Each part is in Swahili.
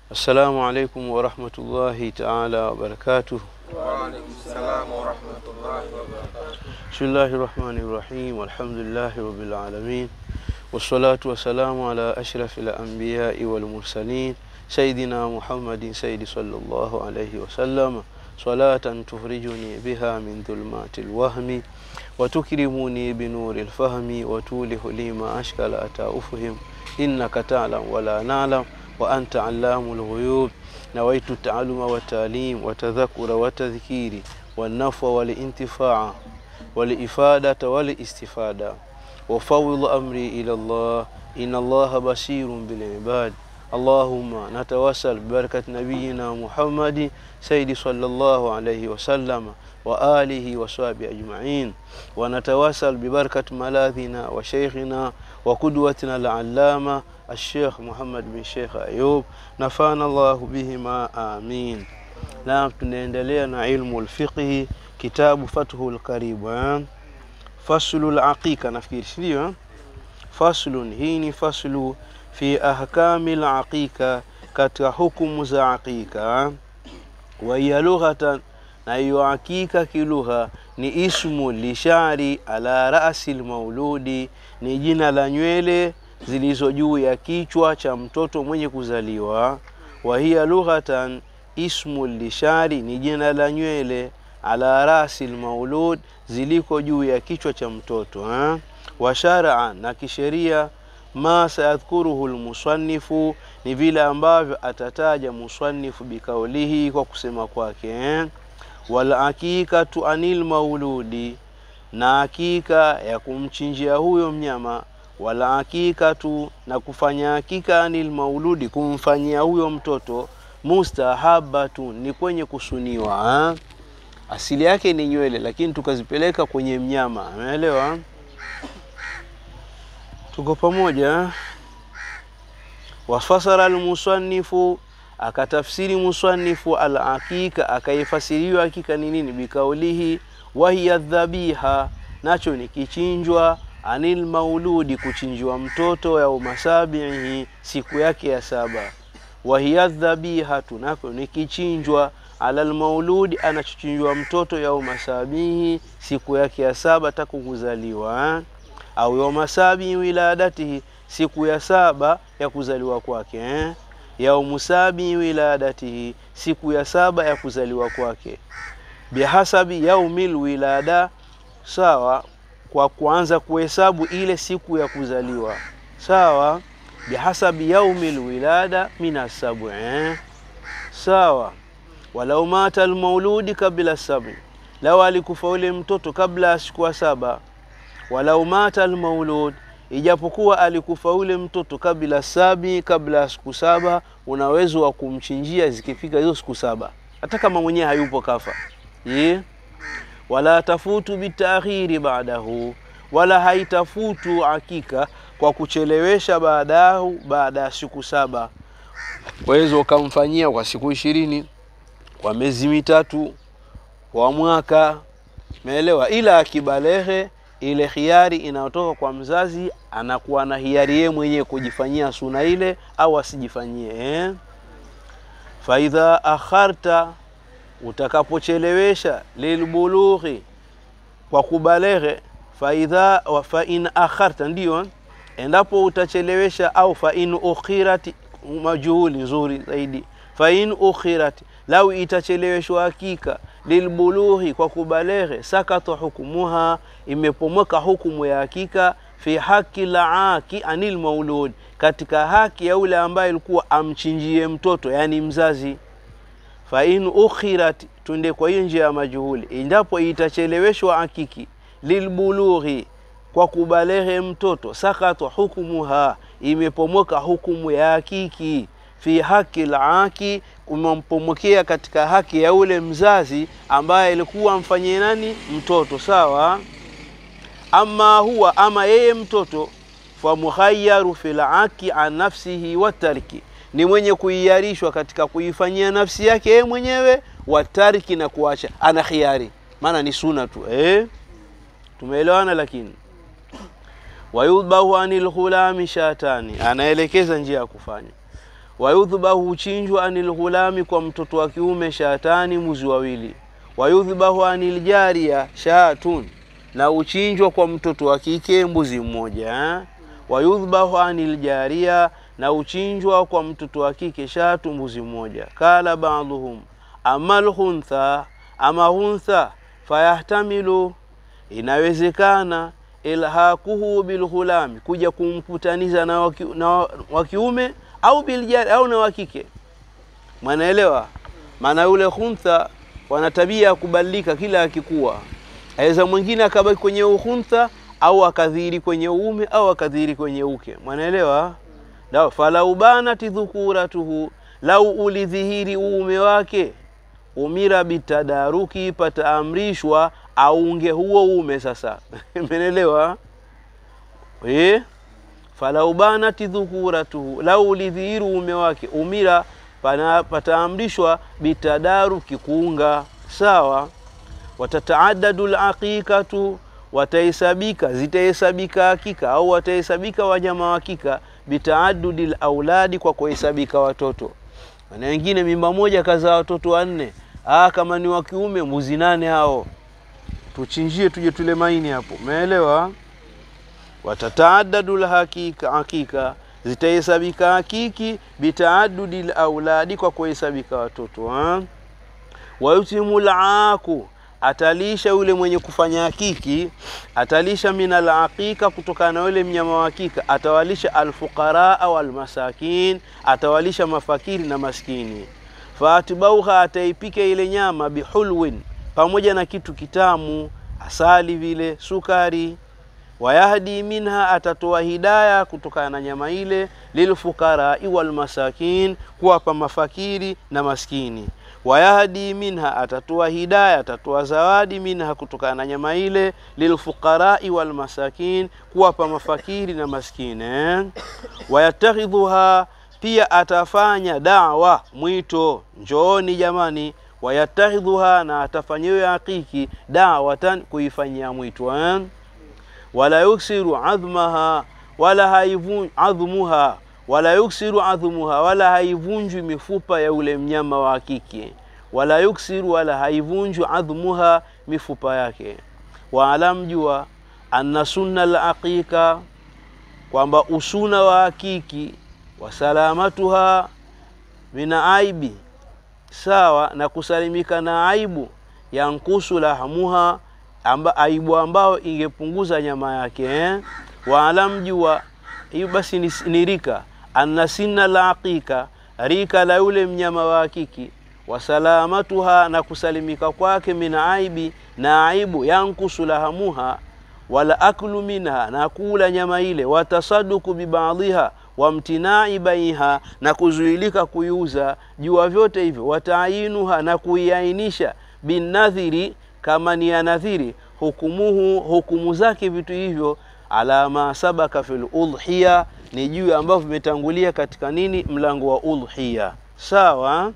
Assalamu alaikum warahmatullahi taala wabarakatuh. Waalaikum salam warahmatullahi wabarakatuh. Bismillahi rahmani rahim walhamdulillahi rabbil alamin wassalatu wassalamu ala ashrafil anbiyai wal mursalin sayidina Muhammadin sayyidi sallallahu alayhi wasallam salatan tuhrijuni biha min dhulmati lwahmi watukrimuni binuri lfahmi watulihu li ma ashkala ata ufhim innaka talam wala nalam wa anta allamu lghuyub nawaitu taaluma watalim watadhakura watadhkiri والنفع والانتفاع والإفادة والاستفادة وفوض أمري إلى الله إن الله بصير بالعباد اللهم نتوسل ببركة نبينا محمد سيد صلى الله عليه وسلم وآله وصحبه أجمعين ونتوسل ببركة ملاذنا وشيخنا وقدوتنا العلامة الشيخ محمد بن شيخ أيوب نفعنا الله بهما آمين Naam, tunaendelea na ilmu lfiqhi, kitabu Fathul Karib, eh? faslul aqiqa, nafikiri si ndio? eh? Faslun, hii ni faslu fi ahkami laqiqa, katika hukumu za aqiqa. eh? wa hiya lughatan, na hiyo aqiqa kilugha ni ismu lishari ala rasi lmauludi, ni jina la nywele zilizo juu ya kichwa cha mtoto mwenye kuzaliwa. wa hiya lughatan ismu lishari ni jina la nywele ala rasi lmaulud ziliko juu ya kichwa cha mtoto eh? wa shar'an na kisheria ma sayadhkuruhu lmusannifu ni vile ambavyo atataja musannifu bikaulihi kwa kusema kwake eh? walakikatu anil mauludi na hakika ya kumchinjia huyo mnyama wala hakikatu na kufanya hakika anil mauludi kumfanyia huyo mtoto mustahabatu ni kwenye kusuniwa ha? asili yake ni nywele lakini tukazipeleka kwenye mnyama umeelewa tuko pamoja wafasara almusannifu akatafsiri musanifu alakika akaifasiriwa hakika ni nini bikaulihi wahiya dhabiha nacho ni kichinjwa anil mauludi kuchinjwa mtoto ya umasabihi siku yake ya saba wahiya dhabihatu nako ni kichinjwa ala lmauludi anachochinjwa mtoto yauma sabihi siku yake ya saba taku kuzaliwa eh? au yauma sabihi wiladatihi siku ya saba ya kuzaliwa kwake eh? yaumu sabihi wiladatihi siku ya saba ya kuzaliwa kwake bihasabi yaumil wilada sawa kwa kuanza kuhesabu ile siku ya kuzaliwa sawa bihasabi yaumi lwilada min assabu eh? sawa walau mata almauludi kabla sabi lau alikufa ule mtoto kabla ya siku ya saba walau mata almaulud ijapokuwa alikufa ule mtoto kabla sabi kabla ya siku saba una uwezo wa kumchinjia zikifika hizo siku saba hata kama mwenyewe hayupo kafa ye wala tafutu bitakhiri baadahu wala haitafutu hakika kwa kuchelewesha baadahu baada ya siku saba waweza ukamfanyia kwa siku ishirini kwa miezi mitatu kwa mwaka meelewa ila akibalehe ile hiari inayotoka kwa mzazi anakuwa na hiari yeye mwenyewe kujifanyia suna ile au asijifanyie eh? faidha akharta utakapochelewesha lilbulughi kwa kubaleghe faidha fa in akharta ndiyo endapo utachelewesha au fa in ukhirat majuhuli nzuri zaidi fa in ukhirat lau itacheleweshwa hakika lilbulughi kwa kubaleghe sakata hukumuha imepomoka hukumu ya hakika fi haki laaki anil maulud katika haki ya yule ambaye ilikuwa amchinjie mtoto yani mzazi fa in ukhirat tunde kwa hiyo njia ya majuhuli endapo itacheleweshwa hakiki lilbulughi kwa kubalehe mtoto sakatwa hukumuha imepomoka hukumu ya hakiki fi haki laki kumampomokea katika haki ya ule mzazi ambaye alikuwa amfanyie nani mtoto sawa ama huwa ama yeye mtoto famuhayaru fi laki an nafsihi watarki ni mwenye kuiarishwa katika kuifanyia nafsi yake yeye mwenyewe watarki na kuacha ana khiari maana ni suna tu eh? tumeelewana lakini wayudbahu anil ghulami shatani anaelekeza njia ya kufanya wayudhbahu huchinjwa anil ghulami kwa mtoto wa kiume shatani mbuzi wawili wayudhbahu anil jaria shatun na uchinjwa kwa mtoto wa kike mbuzi mmoja eh? wayudhbahu anil jaria na uchinjwa kwa mtoto wa kike shatu mbuzi mmoja kala baadhuhum ama lhuntha ama huntha fayahtamilu inawezekana ilhaquhu bilghulami kuja kumkutaniza na waki, na wakiume au biljari au na wakike mwanaelewa maana yule huntha wana tabia ya kubadilika kila akikuwa aweza mwingine akabaki kwenye uhuntha au akadhiri kwenye uume au akadhiri kwenye uke mwanaelewa Ndio, falau banati dhukuratuhu lau ulidhihiri uume wake umira bitadaruki pataamrishwa aunge huo uume sasa menelewa eh falau banati dhukuratuhu lau ulidhihiri uume wake umira pana pataamrishwa bitadaruki kuunga sawa watataadadu laqiqatu watahesabika zitahesabika hakika au watahesabika wanyama wa hakika bitaadudi lauladi kwa kuhesabika watoto na wengine mimba moja kazaa watoto wanne ah kama ni wa kiume mbuzi nane hao tuchinjie tuje tule maini hapo umeelewa watataadadu lhakika hakika zitahesabika hakiki bitaadudi lauladi kwa kuhesabika watoto ha? wayutimu laaku atalisha yule mwenye kufanya hakiki atalisha min alaqiqa kutokana na yule mnyama wa hakika atawalisha alfuqara au almasakin atawalisha mafakiri na maskini faatibauha ataipika ile nyama bihulwin pamoja na kitu kitamu asali vile sukari wayahdi minha atatoa hidaya kutokana na nyama ile lilfuqarai walmasakin kuwapa mafakiri na maskini wayahdi minha atatoa hidaya atatoa zawadi minha kutokana na nyama ile lilfuqarai walmasakin kuwapa mafakiri na maskini eh? wayatakhidhuha pia atafanya dawa mwito njooni jamani wayatakhidhuha na atafanya hiyo hakiki dawatan kuifanyia mwito eh? wala yuksiru adhmaha wala haivun adhmuha wala yuksiru adhmuha wala haivunjwi mifupa ya ule mnyama wa kike wala yuksiru wala haivunjwi adhmuha mifupa yake waalam jua anna sunna laqiqa kwamba usuna wa hakiki wasalamatuha mina aibi sawa na kusalimika na aibu yankusu lahamuha amba, aibu ambao ingepunguza nyama yake eh? waalam jua hiyo basi ni, ni rika anna sinna la aqiqa rika la yule mnyama wa hakiki wasalamatuha na kusalimika kwake min aibi na aibu yankusu lahamuha wala aklu minha na kula nyama ile watasaduku bibadhiha wamtinai baiha na kuzuilika kuiuza jua vyote hivyo wataayinuha na kuiainisha binadhiri kama ni ya nadhiri hukumuhu hukumu zake vitu hivyo ala ma sabaka fil udhiya ni juu ambavyo vimetangulia katika nini mlango wa udhiya sawa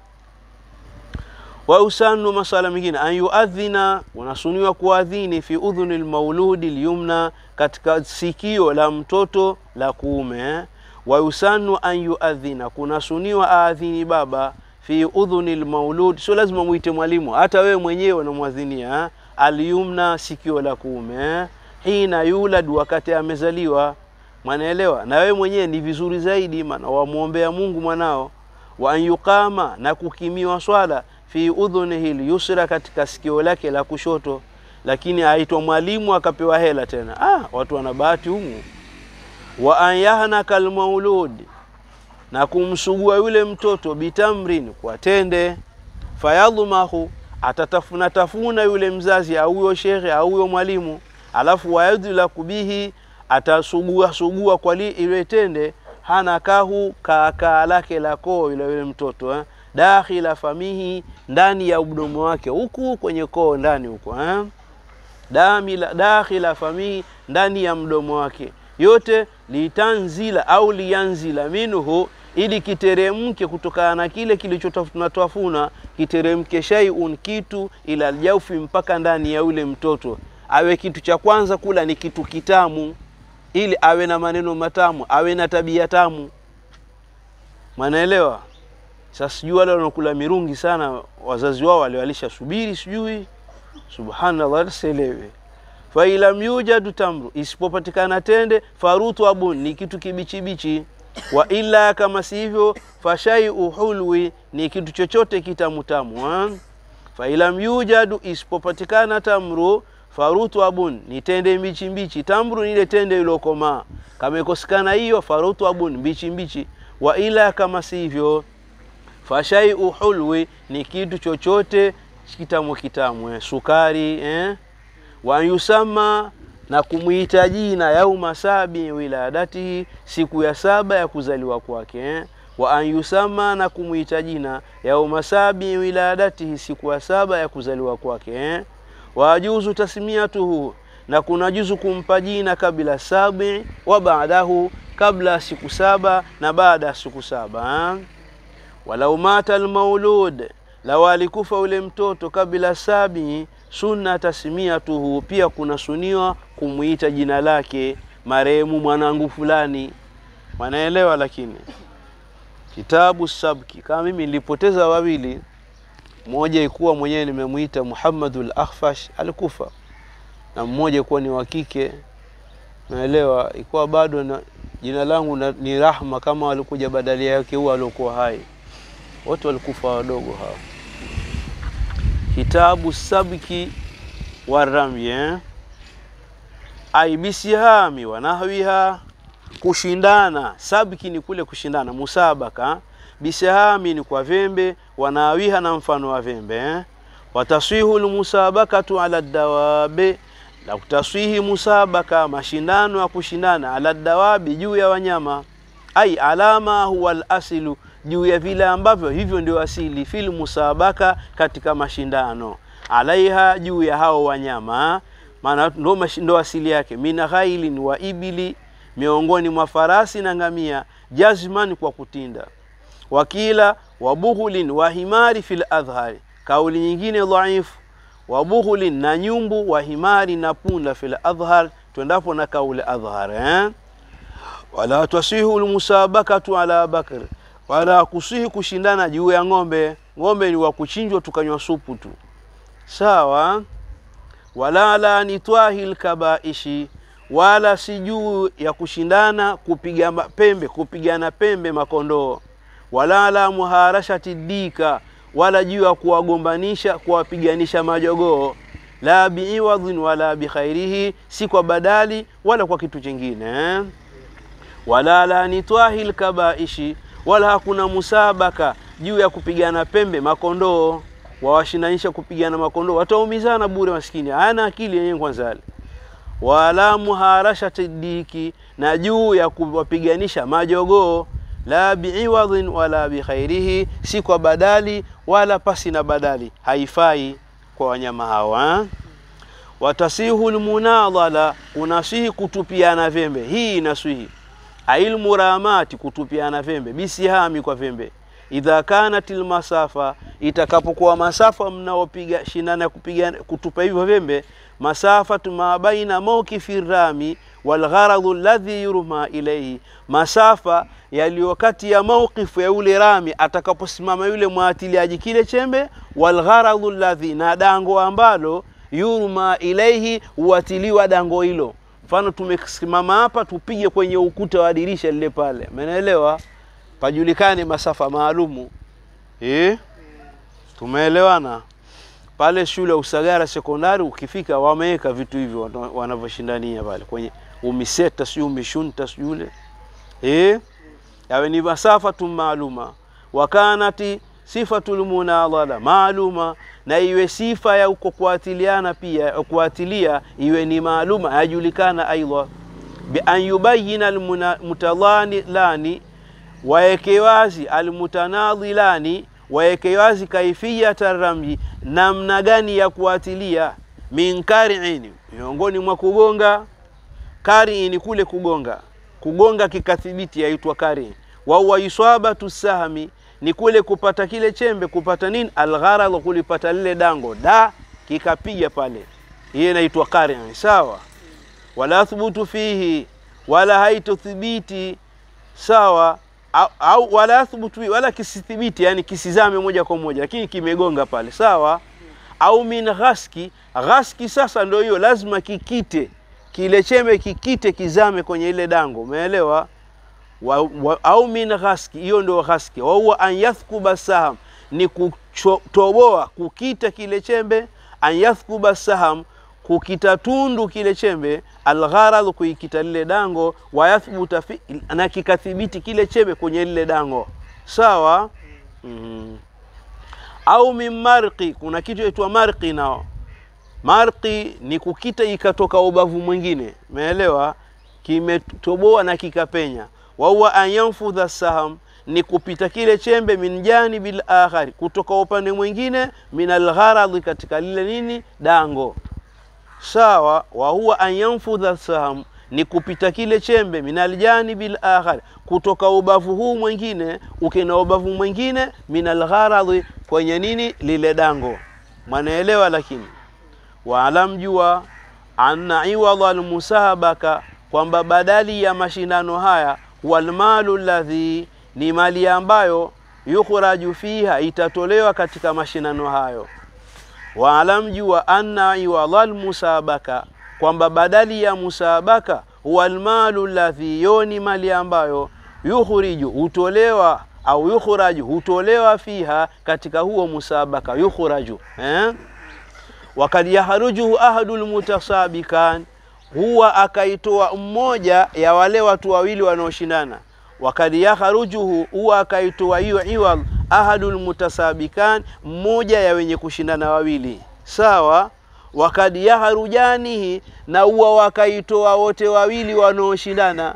wa usanu masala mengine an yuadhina unasuniwa kuadhini fi udhuni lmauludi lyumna katika sikio la mtoto la kuume wa yusanu an yuadhina kunasuniwa aadhini baba fi udhuni lmaulud sio lazima mwite mwalimu hata wewe mwenyewe unamwadhinia alyumna sikio la kuume hina yulad wakati amezaliwa mwanaelewa na wewe mwenyewe ni vizuri zaidi maana wamwombea mungu mwanao wa an yuqama na kukimiwa swala fi udhunihi lyusra katika sikio lake la kushoto lakini aitwa mwalimu akapewa hela tena ah, watu wana bahati humu wa an yahnaka almaulud na kumsugua yule mtoto bitamrin kwa tende fayadhmahu atatafuna tafuna yule mzazi au huyo shekhe au huyo mwalimu alafu wayadhlaku bihi atasugua sugua kwa ile tende hana kahu kaakaa lake la koo yule yule mtoto eh? dakhila famihi ndani ya mdomo wake huku kwenye koo ndani huko eh? damila dakhila famihi ndani ya mdomo wake yote litanzila au liyanzila minhu ili kiteremke kutokana na kile kilichotafuna kiteremke shaiun kitu ila aljaufi mpaka ndani ya yule mtoto awe kitu cha kwanza kula ni kitu kitamu ili awe na maneno matamu awe na tabia tamu mwanaelewa sasa sijui wale wanaokula mirungi sana wazazi wao waliwalisha subiri sijui subhanallah sielewi failam yujadu tamru isipopatikana tende farutu abun ni kitu kibichibichi wa illa kama si hivyo fashaiu hulwi ni kitu chochote kitamutamu ha? failam yujadu isipopatikana tamru farutu abun ni tende mbichi mbichi tamru ni ile tende iliyokomaa kama ikosekana hiyo farutu abun mbichi mbichi wa ila kama si hivyo fashaiu hulwi ni kitu chochote kitamu kitamu eh, sukari eh? wa yusama na kumwita jina yauma sabi wiladatihi siku ya saba ya kuzaliwa kwake eh? wa an yusama na kumwita jina yauma sabi wiladatihi siku ya saba ya kuzaliwa kwake eh? wajuzu tasmiatuhu na kuna juzu kumpa jina kabla sabi wa baadahu kabla siku saba na baada ya siku saba eh? walau mata almaulud lau alikufa ule mtoto kabla sabi sunna tasmiatuhu pia kuna suniwa kumwita jina lake marehemu mwanangu fulani wanaelewa lakini kitabu sabki kama mimi nilipoteza wawili mmoja ikuwa mwenyewe nimemwita Muhammadul Akhfash alikufa na mmoja ikuwa ni wa kike naelewa ikuwa bado na jina langu na, ni Rahma kama walikuja badali yake huwa aliokuwa hai wote walikufa wadogo hao kitabu sabki wa rami eh? ai bisihami wa nahwiha kushindana sabki ni kule kushindana musabaka bisihami ni kwa vembe wanawiha na mfano wa vembe eh? wataswihu lmusabakatu ala dawabe na kutaswihi musabaka mashindano ya kushindana ala dawabi juu ya wanyama ai alama huwa alasilu juu ya vile ambavyo hivyo ndio asili fil musabaka katika mashindano alaiha juu ya hao wanyama maana ndo, mashi- ndo asili yake min ghailin wa ibili miongoni mwa farasi na ngamia jazman kwa kutinda wakila wabughulin wa himari fil adhhari kauli nyingine dhaifu wabughulin na nyumbu wa himari na punda fil adhhar twendapo na kauli adhhar eh? wala twasihu lmusabakatu ala bakr wala kusihi kushindana juu ya ng'ombe ng'ombe ni wa kuchinjwa tukanywa supu tu sawa wala la nitwahi lkabaishi wala si juu ya kushindana kupiga ma- pembe kupigana pembe makondoo wala la muharashati dika wala juu ya kuwagombanisha kuwapiganisha majogoo la biiwadhin wala bikhairihi si kwa badali wala kwa kitu chingine eh? wala la nitwahi lkabaishi wala hakuna musabaka juu ya kupigana pembe makondoo wawashinanisha kupigana makondoo wataumizana bure maskini hana akili yenyewe kwanza yale wala muharashati diki na juu ya kuwapiganisha majogoo la biiwadhin wala bikhairihi si kwa badali wala pasi na badali haifai kwa wanyama hawa watasihu lmunadhala unasihi kutupiana vembe hii inasihi ailmuramati kutupiana vembe bisihami kwa vembe idha kanat lmasafa itakapokuwa masafa mnaopiga shindana ya kupiga kutupa hivyo vembe masafatu ma baina mawkifi rami walgharadhu alladhi yurma ilaihi masafa yaliyo kati ya mawqifu ya yule rami atakaposimama yule mwatiliaji kile chembe walgharadhu alladhi na dango ambalo yurma ilaihi huatiliwa dango hilo mfano tumesimama hapa tupige kwenye ukuta wa dirisha lile pale umeelewa pajulikane masafa maalumu eh? tumeelewana pale shule ya Usagara sekondari ukifika wameweka vitu hivyo wana- wanavyoshindania pale kwenye umiseta sijui umishunta sijui ule eh? yawe ni masafa tu maaluma wakanati sifatul munadhala maaluma na iwe sifa ya uko kuatiliana pia kuatilia iwe ni maaluma yajulikana aidha bi an yubayina almutadhanilani waeke wazi almutanadhilani waeke wazi kaifiyata ramyi namna gani ya kuatilia min kariin miongoni mwa kugonga kari ni kule kugonga kugonga kikathibiti yaitwa kari wa huwa iswabatu sahmi ni kule kupata kile chembe kupata nini algharadh kulipata lile dango da kikapiga pale hiyo inaitwa kari sawa wala thubutu fihi wala haitothibiti sawa au, au wala yathbutu bi- wala kisithibiti yani kisizame moja kwa moja lakini kimegonga pale sawa au min ghaski ghaski sasa ndio hiyo lazima kikite kile chembe kikite kizame kwenye ile dango umeelewa wa, wa, au min ghaski hiyo ndio ghaski wa huwa an yathkuba saham ni kutoboa kukita kile chembe an yathkuba saham kukita tundu kile chembe algharadh kuikita lile dango wa yathbuta fi, na kikathibiti kile chembe kwenye lile dango sawa mm. au min marqi kuna kitu yaitwa marqi nao marqi ni kukita ikatoka ubavu mwingine umeelewa kimetoboa na kikapenya wahuwa an yanfudha saham ni kupita kile chembe min janibil akhari kutoka upande mwingine min algharadhi katika lile nini dango sawa wa huwa an yanfudha saham ni kupita kile chembe min aljanibil akhar kutoka ubavu huu mwingine ukina ubavu mwingine min algharadhi kwenye nini lile dango mwanaelewa lakini waalam jua anna iwadha almusabaka kwamba badali ya mashindano haya walmalu ladhi ni mali ambayo yukhraju fiha itatolewa katika mashindano hayo waalam jua anna iwadha almusabaka kwamba badali ya musabaka walmalu ladhi yo ni mali ambayo yukhriju hutolewa au yukhraju hutolewa fiha katika huo musabaka yukhraju eh? wakad yahrujuhu ahadu lmutasabikan huwa akaitoa mmoja ya wale watu wawili wanaoshindana wakad yahrujuhu huwa akaitoa hiyo iwad ahadu lmutasabikan mmoja ya wenye kushindana wawili sawa wakad yaharujanihi na huwa wakaitoa wote wawili wanaoshindana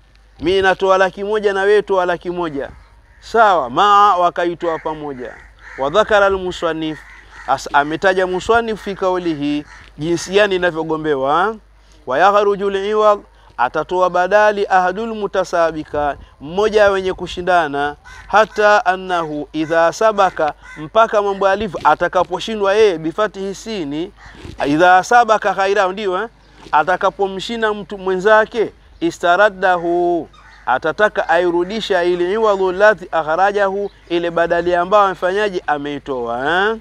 mi natoa laki moja na wewe toa laki moja sawa maa wakaitoa pamoja wadhakara almusannif As, ametaja musannif fi kaulihi jinsi gani inavyogombewa wayakhruju liwad atatoa badali ahadul mutasabika mmoja wenye kushindana hata annahu idha sabaka mpaka mambo alivyo atakaposhindwa yeye bifatihi sini idha sabaka khaira ndio eh? atakapomshinda mtu mwenzake istaraddahu atataka airudisha ili iwadhu lati akhrajahu ile badali ambayo amefanyaje ameitoa eh?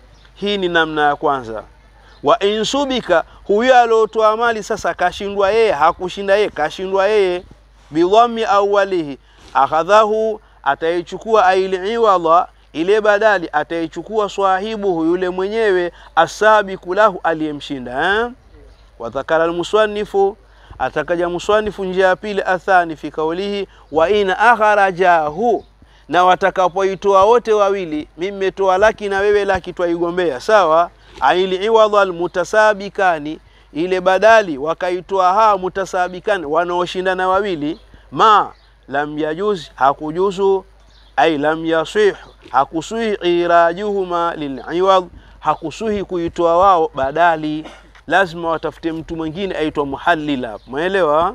hii ni namna ya kwanza wa insubika huyo aliotoa mali sasa kashindwa yeye hakushinda yeye kashindwa yeye bidhammi awalihi akhadhahu ataichukua ailiiwadha ile badali ataichukua swahibuhu yule mwenyewe asabiku lahu aliyemshinda eh? wadhakara almuswannifu atakaja muswanifu njia ya pili athani fi kaulihi wa in akharajahu na watakapoitoa wote wawili mimi nimetoa laki na wewe laki twaigombea sawa aili iwadha almutasabikani ile badali wakaitoa hawa mutasabikani wanaoshindana wawili ma lam yajuz hakujuzu ai lam yasih hakusuhi irajuhuma liliwad hakusuhi kuitoa wao badali lazima watafute mtu mwingine aitwa muhallila umeelewa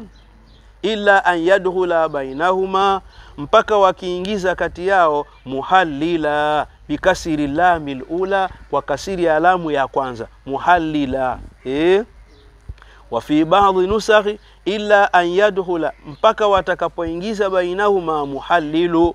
illa an yadkhula bainahuma mpaka wakiingiza kati yao muhallila bikasiri lami lula kwa kasiri ya lamu ya kwanza muhallila eh? wa fi baadhi nusakhi illa an yadkhula mpaka watakapoingiza bainahuma muhallilu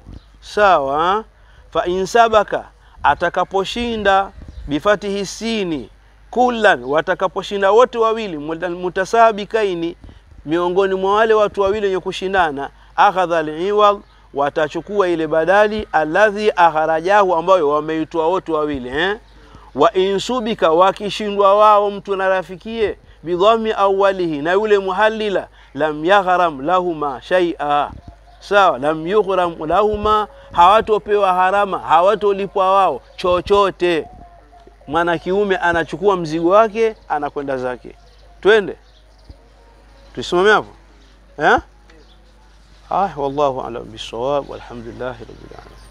sawa fa in sabaka atakaposhinda bifatihi sini kullan watakaposhinda wote wawili mutasabikaini miongoni mwa wale watu wawili wenye kushindana akhadha liwad watachukua ile badali alladhi akharajahu ambayo wameitoa wote wawili eh? wa insubika wakishindwa wao mtu na rafikie bidhami awalihi na yule muhallila lam yaghram lahuma shaia sawa lam yughram lahuma hawatopewa harama hawatolipwa wao chochote mwana kiume anachukua mzigo wake anakwenda zake twende tusimame hapo eh ah wallahu alam bisawab walhamdulillahi rabbil alamin